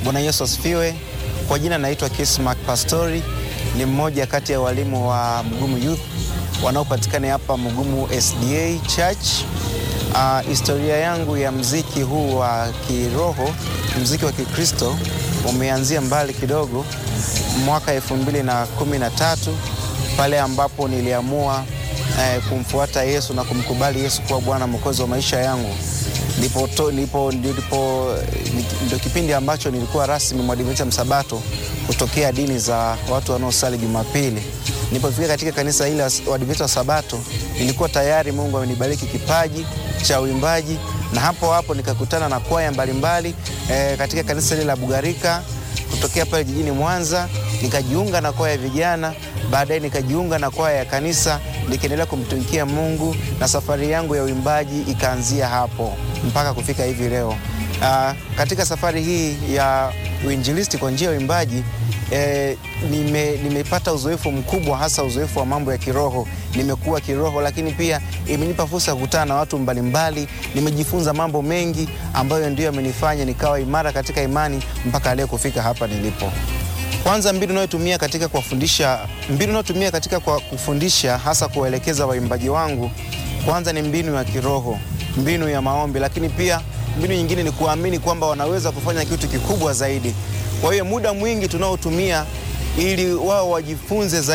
Bwana Yesu asifiwe. Kwa jina naitwa Kismark Pastori, ni mmoja kati ya walimu wa Mugumu Youth wanaopatikana hapa Mugumu SDA Church. Uh, historia yangu ya mziki huu wa kiroho, mziki wa Kikristo umeanzia mbali kidogo, mwaka elfu mbili na kumi na tatu pale ambapo niliamua eh, kumfuata Yesu na kumkubali Yesu kuwa Bwana Mwokozi wa maisha yangu. Ndipo, to, ndipo, ndipo ndio kipindi ambacho nilikuwa rasmi mwadventista msabato kutokea dini za watu wanaosali Jumapili. Nilipofika katika kanisa hili la Waadventista wa Sabato, nilikuwa tayari Mungu amenibariki kipaji cha uimbaji, na hapo hapo nikakutana na kwaya mbalimbali e, katika kanisa hili la Bugarika kutokea pale jijini Mwanza, nikajiunga na kwaya ya vijana, baadaye nikajiunga na kwaya ya kanisa, nikiendelea kumtumikia Mungu na safari yangu ya uimbaji ikaanzia hapo mpaka kufika hivi leo. Aa, katika safari hii ya uinjilisti kwa njia ya uimbaji E, nime, nimepata uzoefu mkubwa hasa uzoefu wa mambo ya kiroho. Nimekuwa kiroho, lakini pia imenipa fursa ya kukutana na watu mbalimbali. Nimejifunza mambo mengi ambayo ndio yamenifanya nikawa imara katika imani mpaka leo kufika hapa nilipo. Kwanza, mbinu nayotumia katika kuwafundisha, mbinu nayotumia katika kwa kufundisha hasa kuwaelekeza waimbaji wangu, kwanza ni mbinu ya kiroho, mbinu ya maombi, lakini pia mbinu nyingine ni kuamini kwamba wanaweza kufanya kitu kikubwa zaidi. Kwa hiyo muda mwingi tunaotumia ili wao wajifunze zaidi